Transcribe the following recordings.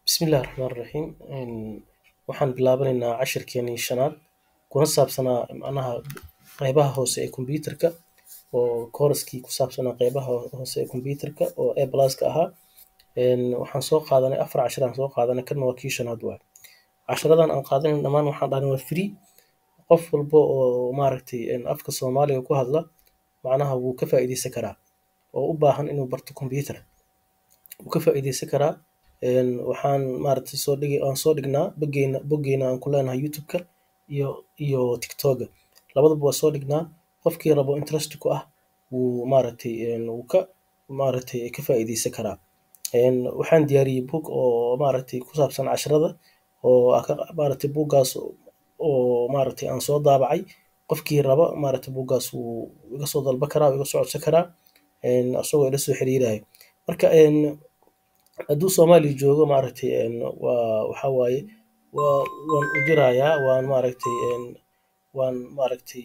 Bismillahi Raxmaani Raxiim. Waxaan bilaabaneynaa cashirkeenii shanaad kuna saabsanaa macnaha qeybaha hoose ee kombiyuutarka oo kooraskii ku saabsanaa qeybaha hoose ee kombiyuutarka oo A pluska ahaa. Waxaan soo qaadanay afar cashir aan soo qaadanay kana waa kii shanaad waaye. Cashiradan aan qaadanay dhammaan waxaan dhahnay waa free qof walbo oo maaragtay afka Soomaaliga ku hadla macnaha wuu ka faa'iideysan karaa oo u baahan inuu barto kombiyuutar wuu ka faa'iideysan karaa. Waxaan maaragtay soo dhigi aan soo dhignaa boggeena boggeena aan ku leenahay youtube-ka iyo iyo tiktok-ga labadaba waa soo dhignaa qofkii rabo interest ku ah wuu maaragtay wuu ka maaragtay ka faa'iideysan karaa. Waxaan diyaariyey book oo maaragtay ku saabsan cashirada oo maaragtay buuggaas oo maaragtay aan soo daabacay qofkii raba maaragtay buuggaas wuu iga soo dalban karaa wuu iga soo codsan karaa asagoo ila soo xiriirayo. Marka hadduu Soomaaliya joogo maaragtay waa waxaa waaye waa waan u dirayaa waan maaragtay waan maaragtay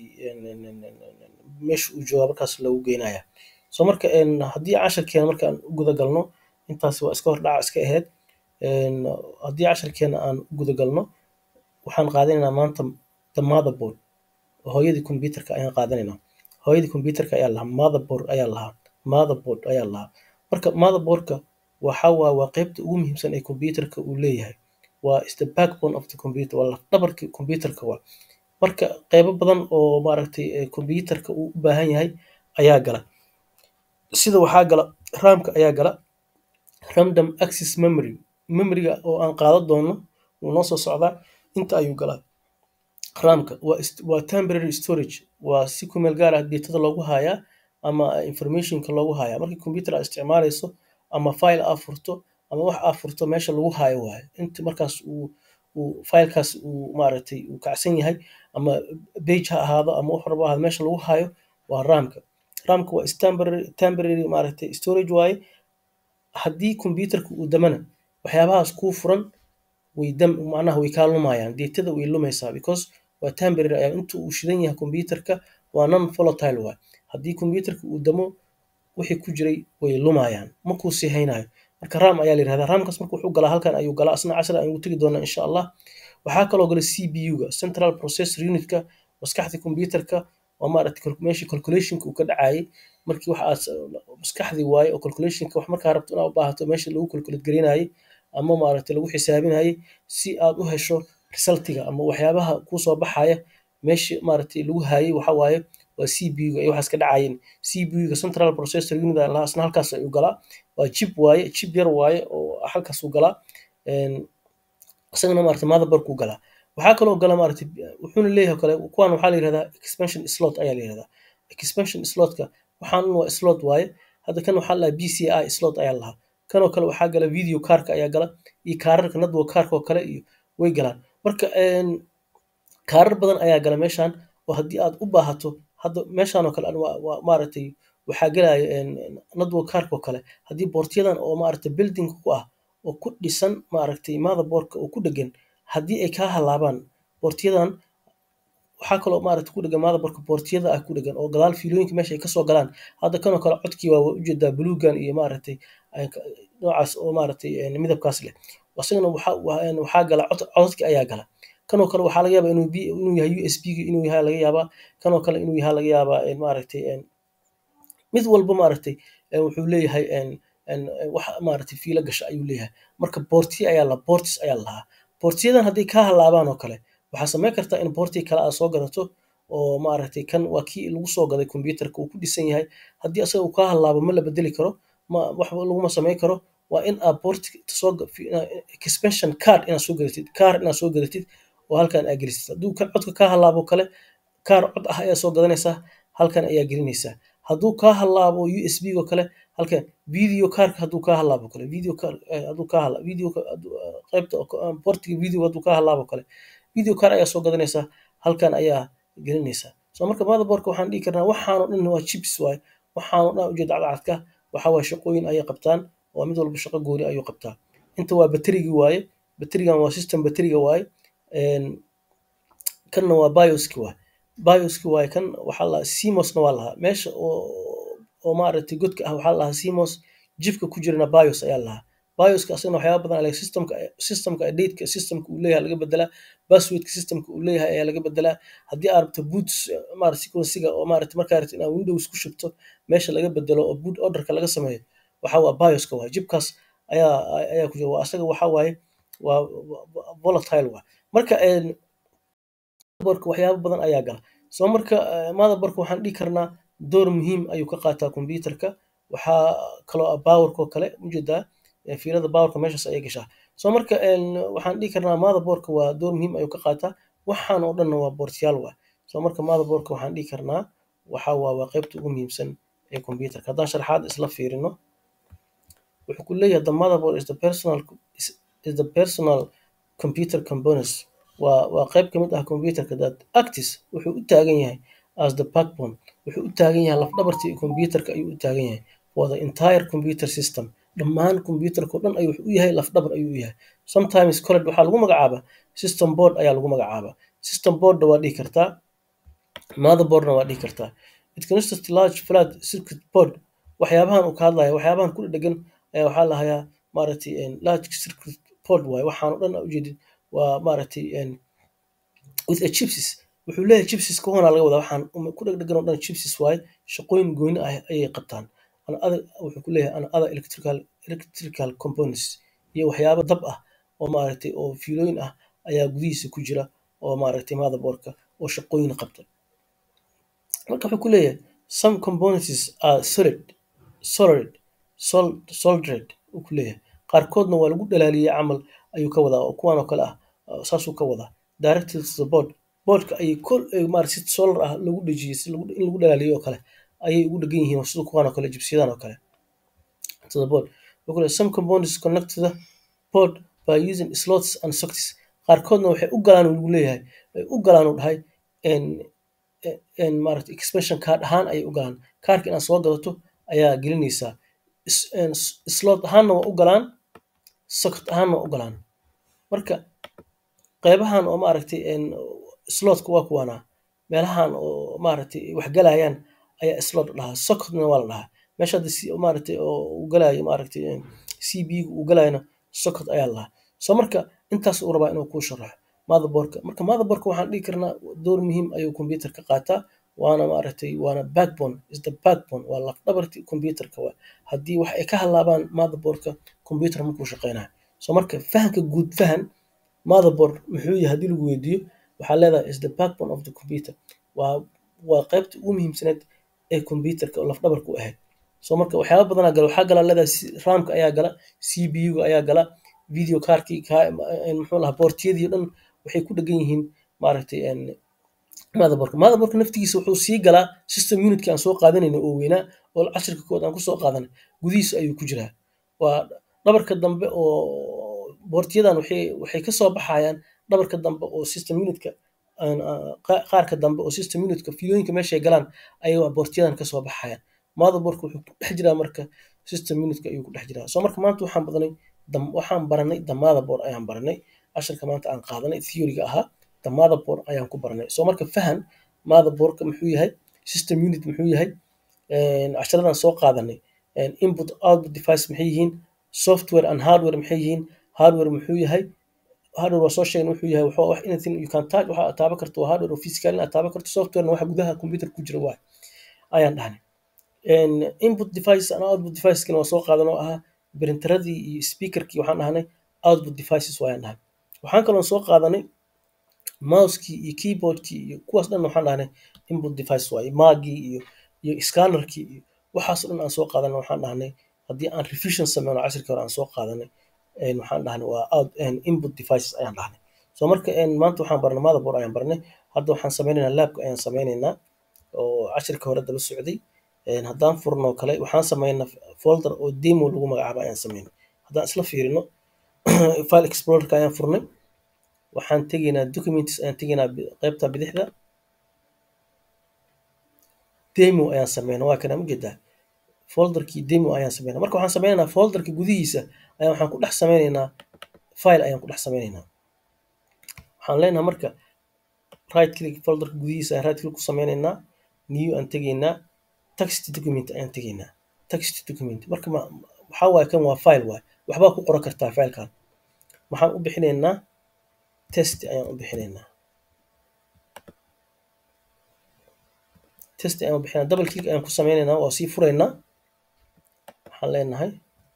meesha uu joogo markaas loogu geynayaa. So marka haddii cashirkeena marka aan u guda galno intaas waa iska hordhac iska ahayd. Haddii cashirkeena aan u guda galno waxaan qaadanaynaa maanta the motherboard hooyadii kombiyuutarka ayaan qaadanaynaa. Hooyadii kombiyuutarka ayaa la dhahaa motherboard ayaa la dhahaa motherboard ayaa la dhahaa. Marka motherboard-ka waxaa waaye waa qeybta ugu muhiimsan ee kombiyuutarka uu leeyahay. Waa is the backbone of the computer waa laf dhabarka kombiyuutarka waaye. Marka qeybo badan oo maaragtay kombiyuutarka uu u baahan yahay ayaa gala. Sida waxaa gala RAM-ka ayaa gala random access memory memory-ga oo aan qaadan doono wuu noo soo socdaa inta ayuu galaa. RAM-ka waa waa temporary storage waa si ku meel gaar ah data loogu hayaa ama information-ka loogu hayaa. Markii kombiyuutar aad isticmaaleyso ama file aad furto ama wax aad furto meesha lagu hayo waaye. Inta markaas uu uu file-kaas uu maaragtay uu kacsan yahay ama page ha ahaado ama wax walbo ha ahaado meesha lagu hayo waa RAM-ka. RAM-ka waa is temporary temporary maaragtay storage waaye. Haddii kombiyuutarka uu damana waxyaabahaas kuu furan way dam macnaha way kaa lumayaan datada way lumaysaa because waa temporary ayaa inta uu shidan yahay kombiyuutarka waa non volatile waaye. Haddii kombiyuutarka uu damo wixii ku jiray way lumayaan ma kuu sii haynayo. Marka RAM ayaa la yiraahdaa. RAM-kaas marka wuxuu galaa halkan ayuu galaa asna cashir ayaan ugu tagi doonaa insha Allah. Waxaa kaloo gala CPU-ga central processor unit-ka maskaxda kombiyuutarka oo maaragtay meeshii calculation-ka uu ka dhacayay markii wax aad maskaxdii waaye oo calculation-ka wax markaa rabto inaad u baahato meeshii lagu calculate gareynayay ama maaragtay lagu xisaabinayay si aad u hesho result-iga ama waxyaabaha kuu soo baxaya meeshii maaragtay lagu hayay waxaa waaye waa CPU-ga iyo waxaas ka dhacayeen. CPU-ga central processor unit ayaa la dhahaa asna halkaas ayuu galaa. Waa chip waaye chip yar waaye oo halkaas uu galaa. Isagana maaragtay motherboard kuu galaa. Waxaa kaloo gala maaragtay wuxuuna leeyahay kale kuwan waxaa la yiraahdaa expansion slot ayaa la yiraahdaa. Expansion slot-ka waxaan waa slot waaye. Hadda kan waxaa la dhahaa PCI slot ayaa la dhahaa. Kanoo kale waxaa gala video card-ka ayaa gala iyo kaararka network card-ka oo kale iyo way galaan. Marka kaarar badan ayaa gala meeshaan oo haddii aad u baahato hadda meeshaan oo kale waa waa maaragtay waxaa galaya network card-ka oo kale haddii boortyadan oo maaragtay building ku ah oo ku dhisan maaragtay motherboard-ka oo ku dhagan haddii ay kaa halaabaan boortyadan waxaa kaloo maaragtay ku dhagan motherboard-ka boortyada ah ku dhagan oo gadaal fiilooyinka meesha ay kasoo galaan. Hadda kanoo kale codkii waa ujeedaa buluugan iyo maaragtay noocaas oo maaragtay midabkaas leh. Asagana waxaa waxaa gala cod codadka ayaa gala. Kanoo kale waxaa laga yaabaa inuu b inuu yahay USB-ga inuu yahay laga yaabaa. Kanoo kale inuu yahay laga yaabaa maaragtay mid walba maaragtay wuxuu leeyahay wax maaragtay fiilo gasha ayuu leeyahay. Marka boortyo ayaa la ports ayaa la dhahaa. Boortyadan hadday kaa halaabaan oo kale waxaa samayn kartaa in boorti kale aad soo gadato oo maaragtay kan waa kii lagu soo gaday kombiyuutarka uu ku dhisan yahay. Haddii asaga uu kaa halaabo ma la beddeli karo ma waxba laguma samayn karo. Waa in aad boorti soo expansion card inaad soo gadatid kaar inaad soo gadatid oo halkan aad gelisid. Hadduu kan codka kaa halaabo kale kaar cod ah ayaa soo gadanaysaa halkan ayaa gelinaysaa. Hadduu kaa halaabo USB-ga oo kale halkan video card-ka hadduu kaa halaabo kale video card hadduu kaa halaabo video qaybta boortiga video hadduu kaa halaabo kale video card ayaa soo gadanaysaa halkan ayaa gelinaysaa. So marka motherboard-ka waxaan dhihi karnaa waxaan oo dhan waa chips waaye. Waxaan oo dhan ujeeda cadcadka waxaa waaye shaqooyin ayay qabtaan oo mid walba shaqo gooni ayuu qabtaa. Inta waa batarigi waaye batarigan waa system batariga waaye. Kanna waa BIOS-ki waaye. BIOS-ki waaye kan waxaa la dhahaa CMOS-na waa la dhahaa. Meesha oo oo maaragtay godka ah waxaa la dhahaa CMOS jibka ku jirana BIOS ayaa la dhahaa. bioska asagana waxyaaba badan ale systemka systemka dateka systemka uu leeyahay laga bedelaa passwordka systemka uu leeyahay ayaa laga bedelaa haddii aad rabto boots maarata sequencega oo maarata markaa rabto inaad windows ku shubto meesha laga bedelo oo boot orderka laga sameeyo waxa waa bioska waay jibkaas ayaa ayaa ku jira waa asaga waxa waaye waa volatile waay marka motherboardka waxyaaba badan ayaa gala soo marka motherboardka waxaan dhihi karnaa door muhiim ayuu ka qaataa computerka waxaa kaloo ah powerka oo kale ujeedaa fiilada powerka meeshaas ayay gashaa soo marka waxaan dhihi karnaa motherboardka waa door muhiim ayuu ka qaataa waxaan oo dhanna waa boortyaal waay soo marka motherboardka waxaan dhihi karnaa waxa waa waa qaybta ugu muhiimsan ee computerka haddaan sharaxaad isla fiirino wuxuu ku leeyahay the motherboard is the personal is, is the personal computer components waa waa qayb ka mid ah computerka that actis wuxuu u taagan yahay as the backbone wuxuu u taagan yahay lafdhabartii computerka ayuu u taagan yahay for the entire computer system dhammaan computerka o dhan ayuu u yahay lafdhabar ayuu u yahay sometimes college waxaa lagu magacaabaa system board ayaa lagu magacaabaa system boardna waa dhihi kartaa motherboardna waa dhihi kartaa it consists large flat circuit board waxyaabahan uu ka hadlaya waxyaabahan ku dhedhegan ayaa waxaa lahayaa maaragtay large circuit board waaye waxaan o dhan ujeedid waa maaragtay with a chipsis wuxuu leeyahay chipsis ka hoonaa laga wadaa waxaan ku dhegdhegan oo dhan chipsis waaye shaqooyin gooni ah ayay qabtaan ana other wuxuu ku leeyahay ana other electrical electrical components iyo waxyaabo dab ah oo maaragtay oo fiilooyin ah ayaa gudihiisa ku jira oo maaragtay motherboardka oo shaqooyin qabta marka wuxuu ku leeyahay some components are solid solid soldered uu ku leeyahay qaarkoodna waa lagu dhalaaliyey camal ayuu ka wadaa oo kuwan oo kale ah saasuu ka wadaa directed to the board boardka ayay kol maarata si solar ah lagu dhejiyey si in lagu dhalaaliyo oo kale ayay ugu dhegan yihiin sida kuwan oo kale jibsiyadan oo kale to the board wuxuu leeyahay some components connect to the board by using slots and sockets qaarkoodna waxay u galaan lagu leeyahay ay u galaan uu dhahay maarata expansion card ahaan ayay u galaan kaarka inaad soo gadato ayaa gelinaysaa slot ahaanna waa u galaan socket ahaanna waa u galaan marka qeybahan oo maaragtay slotka waa kuwaana meelahan oo maaragtay wax galayaan ayaa slot dhahaa socketna waa la dhahaa meesha hadda maaragtay oo uu galayo maaragtay c b uu galayana socket ayaa la dhahaa soo marka intaas uu rabaa inuu kuu sharaxo motherboardka marka motherboardka waxaan dhihi karnaa door muhiim ayuu computer ka qaataa waana maaragtay waana backbone is the backbone waa lafdhabarti computerka waa haddii wax ay ka halaabaan motherboardka computer markuu shaqeynayo soo marka fahanka guud fahan motherboard muxuu yahay haddii lagu weydiiyo waxaa leedahay is the backbone of the computer waa waa qaybta ugu muhiimsaneed ee computerka oo lafdhabarka u ahayd soo marka waxyaaba badanaa gala waxaa gala leedahay ramka ayaa gala c b u-ga ayaa gala video carkii muxuu lahaa boortiyadii o dhan waxay ku dhegan yihiin maaragtay motherboardka motherboardka naftigiisa wuxuu sii galaa system unitka aan soo qaadanayno oo weynaa oo cashirka kood aan kusoo qaadanay gudihiisa ayuu ku jiraa waa dhabarka dambe oo boortiyadan waxay waxay kasoo baxayaan dhabarka dambe oo system unitka qaarka dambe oo system unitka fiilooyinka meeshay galaan ayay boortiyadan kasoo baxayaan motherboardka wuxuu ku dhex jiraa marka system unitka ayuu ku dhex jiraa soo marka maanta waxaan badanay waxaan baranay the motherboard ayaan baranay cashirka maanta aan qaadanay theoryga ahaa the motherboard ayaan ku baranay soo marka fahan motherboardka muxuu yahay system unit muxuu yahay cashiradan soo qaadanay input output device maxay yihiin software and hardware maxay yihiin hardware muxuu yahay hardware waa soo sheegay wuxuu yahay wax anything you can touch waxa aad taaban karto waa hardware oo physical aad taaban karto software waxa gudaha computer ku jira waay ayaan dhahnay input device and output device kana waa soo qaadan oo ahaa printeradii iyo speakerkii waxaan dhahnay output devices waayaan dhahnay waxaan kaloo soo qaadanay mousekii iyo keyboardkii iyo kuwaas dhan waxaan dhahnay input device waaye maagii iyo iyo scannerkii iyo waxaasoo dhan aan soo qaadanay waxaan dhahnay haddii aan revision sameyno cashirkii hore aan soo qaadanay waxaan dhahnay waa out input devices ayaan dhahnay soo marka maanta waxaan baranay motherboard ayaan baranay hadda waxaan sameynaynaa labka ayaan sameynaynaa oo cashirka hore daba socday haddaan furno kale waxaan sameynaa folder oo demo lagu magacaabo ayaan sameynay haddaan isla fiirino file explorerka ayaan furnay waxaan tegaynaa documents ayaan tegaynaa qaybta bidixda demo ayaan sameynaa waa kana ujeedaa folderkii demo ayaan sameynaa marka waxaan sameynaynaa folderka gudihiisa ayaan waxaan ku dhex sameynaynaa file ayaan ku dhex sameynaynaa waxaan leenahay marka right click folderka gudihiisa ayaan right click ku sameynaynaa new aan tegaynaa text document ayaan tegaynaa text document marka waxaa waaye kan waa file waaye waxbaa ku qoran kartaa faylkan waxaan u bixinaynaa test ayaan u bixinaynaa test ayaan u bixinaynaa double click ayaan ku sameynaynaa waa sii furaynaa waxaan leenahay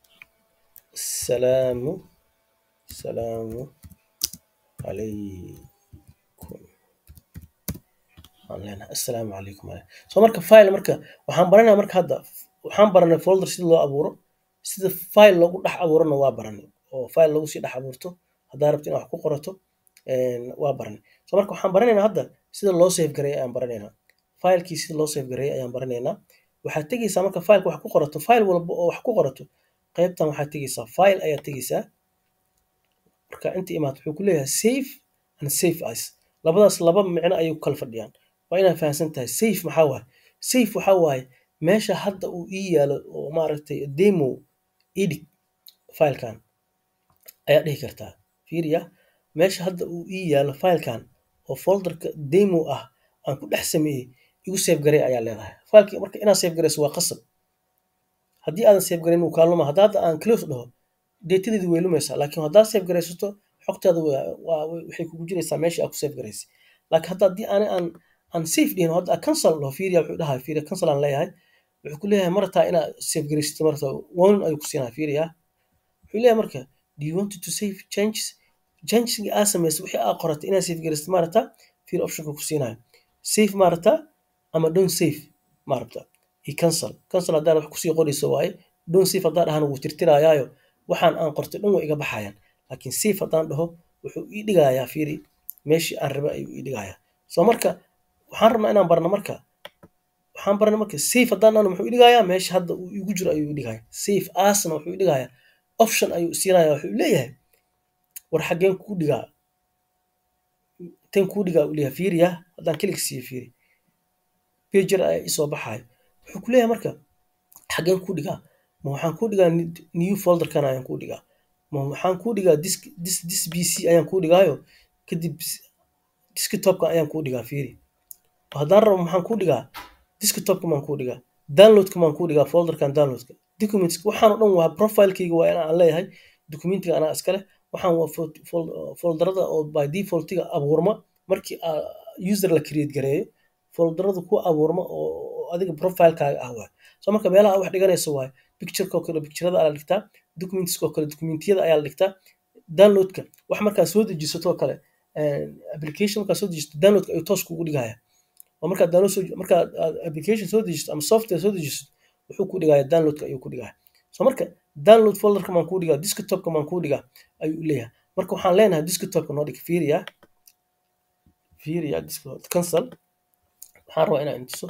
salaamu salaamu calaykum waxaan leenahay assalaamu calaykum so marka file marka waxaan baranaya marka hadda waxaan baranay folder sida loo abuuro sida file loogu dhex abuurana waa baranay oo file lagu sii dhex abuurto haddaa rabto inaad wax ku qorato waa baranay so marka waxaan baranaynaa hadda sida loo save gareeyo ayaan baranaynaa filekii sida loo save gareeyo ayaan baranaynaa waxaad tegeysaa marka fileka wax ku qorato file walba oo wax ku qorato qaybtan waxaad tegeysaa file ayaad tegeysaa marka inta imaad wuxuu ku leeyahay save and save as labadaas laba micno ayay ku kala fadhiyaan waa inaad fahamsan tahay safe maxaa waaye safe waxaa waaye meesha hadda uu ii yaalo oo maaragtay demo edit filekan ayaa dhihi kartaa fiiriya meesha hadda uu ii yaalo filekan oo folderka demo ah aan ku dhex sameeyey igu save garey ayaa leedahay fileki marka inaad save gareyso waa qasab haddii aadan save gareyn wuu kaa luma hadda hadda aan close dhaho deetadeedi way lumaysaa laakiin haddaad save garaysato xogtaada waxay kugu jiraysaa meeshii aad ku save garaysay laakiin hadda haddii aan aan aan safe dhihin hadda cancel dhaho fiiriya wuxuu dhahay fiiriya cancel aan leeyahay wuxuu ku leeyahay marataa inaad save garaysato marataa warning ayuu ku siinaya fiiriya wuxuu leeyahay marka do you want to save changes changesinga aa samaysa wixii aa qoratay inaad save garaysato maarata fiir optionka ku siinayo save maarata ama don't save maarata iyo cancel cancel haddaan wax kusii qorayso waaye don't save haddaan dhahana wuu tirtirayaayo waxaan aan qortay dhan way iga baxayaan laakiin save haddaan dhaho wuxuu ii dhigayaa fiiri meeshii aan raba ayuu ii dhigayaa so marka waxaan rabnaa inaan barno marka waxaan barna marka safe haddaan dhahno muxuu ii dhigayaa meesha hadda uu igu jiro ayuu ii dhigaya safe asna wuxuu ii dhigayaa option ayuu siinaya wuxuu leeyahay war xaggeen kuu dhigaa tan kuu dhigaa uu leeyahay fiiriya haddaan kelig siiyo fiiri pager ayaa isoo baxayo wuxuu ku leeyahay marka xaggeen kuu dhigaa ma waxaan kuu dhigaa new folderkan ayaan kuu dhigaa ma waxaan kuu dhigaa disk dis dis b c ayaan kuu dhigaayo kadib desktopka ayaan kuu dhigaa fiiri haddaan rabo maxaan kuu dhigaa desktopka maan kuu dhigaa downloadka maan kuu dhigaa folderkan downloadka documents waxaan oo dhan waa profilekayga waa inaan leeyahay documentiga anaa iskale waxaan waa folderada oo by defaultiga abuurma markii user la create gareeyo folderada ku abuurma oo adiga profilekaaga ah waay so marka meelaha wax dhiganayso waay pictureko kale picturada ayaa la dhigtaa documentskoo kale documentiyada ayaa la dhigtaa downloadka wax markaa soo dejisatoo kale application markaa soo dejisato downloadka ayuu toos kugu dhigaya oo markaa download soo markaa application soo dejisato ama software soo dejisato wuxuu ku dhigaya downloadka ayuu ku dhigaya so marka download folderka maan kuu dhigaa desktopka maan kuu dhigaa ayuu leeyahay marka waxaan leenahay desktopka noo dhig fiiriya fiiriya cancel waxaan rabaa inaan intuso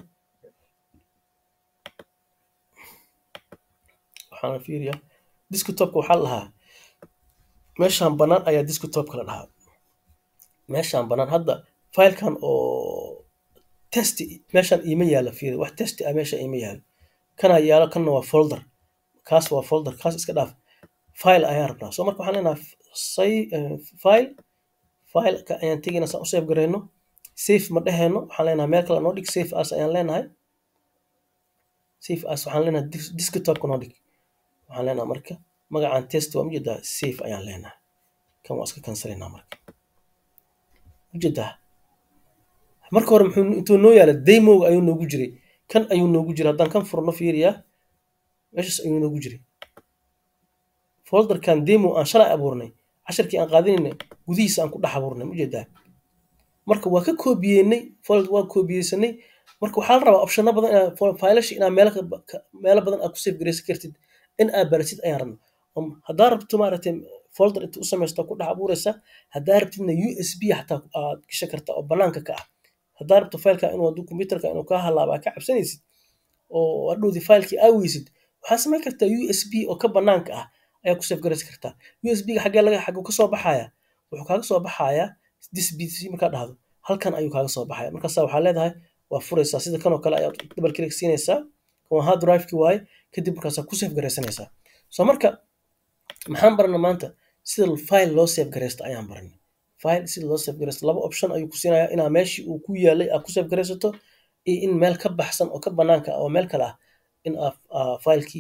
waxaan fiiriya desktopka waxaa lahaa meeshaan bannaan ayaa desktopka la dhahaa meeshaan bannaan hadda filekan oo test meeshaan iima yaalo fiiri wax test ah meesha iima yaalo kanaa yaalo kanna waa folder kaas waa folder kaas iska dhaaf file ayaan rabnaa so marka waxaan leenahay say file fileka ayaan tegayna saan u save garayno safe ma dheheyno waxaan leenahay meel kale noo dhig safe as ayaan leenahay safe as waxaan leenahay desktopka noo dhig waxaan leenahay marka magacaan test waa ujeedaa safe ayaan leenahay kan waa iska kansalaynaa marka ujeedaa marka hore muxuu intuu noo yaala demoga ayuu noogu jiray kan ayuu noogu jiray haddaan kan furno fiiriyaa meeshaas ayuu noogu jiray folderkan demo aan shalay abuurnay casharkii aan qaadinaynay gudihiisa aan ku dhex abuurnay ujeedaa marka waa ka koobiyeynay folder waa koobiyeysanay marka waxaa la rabaa opshano badan inaa faylasha inaa meelo meelo badan aad ku save garaysan kartid in aad baratid ayaan rabna haddaa rabto maaragtay folder inta u samaysto ku dhex abuuraysa haddaa rabtidna u s b xataa aad gasha karta oo banaanka ka ah haddaa rabto fileka inuu hadduu computerka inuu kaa halaaba ka cabsanaysid oo hadhowdii filekii aa weysid waxaa samayn kartaa u s b oo ka banaanka ah ayaa ku save garaysan kartaa u s b ga xaggee laga xaguu ka soo baxaya wuxuu kaaga soo baxayaa dis b c markaa dhahdo halkan ayuu kaaga soo baxaya markaasa waxaa leedahay waa furaysaa sida kanoo kale ayaad double click siinaysaa kan hard drive-ki waaye kadib markaasaa ku save garaysanaysaa so marka maxaan barana maanta sida file loo save garaysto ayaan baranay file sida loo save garaysto laba option ayuu ku siinayaa inaa meeshii uu ku yaalay aad ku save garaysato iyo in meel ka baxsan oo ka banaanka oo meel kale ah in aa filekii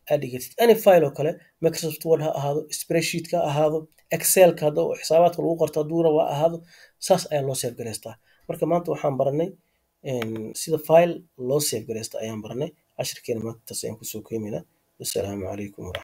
aad dhigatid any file oo kale microsoft word ha ahaado spreadsheet ha ahaado excelka hadda oo xisaabaadka lagu qorto hadduu rabo ha ahaado saas ayaa loo save garaystaa marka maanta waxaan baranay sida file loo save garaysta ayaan baranay cashirkeena maanta taas ayaan kusoo koobaynaa wasalaamu calaykum waraxmat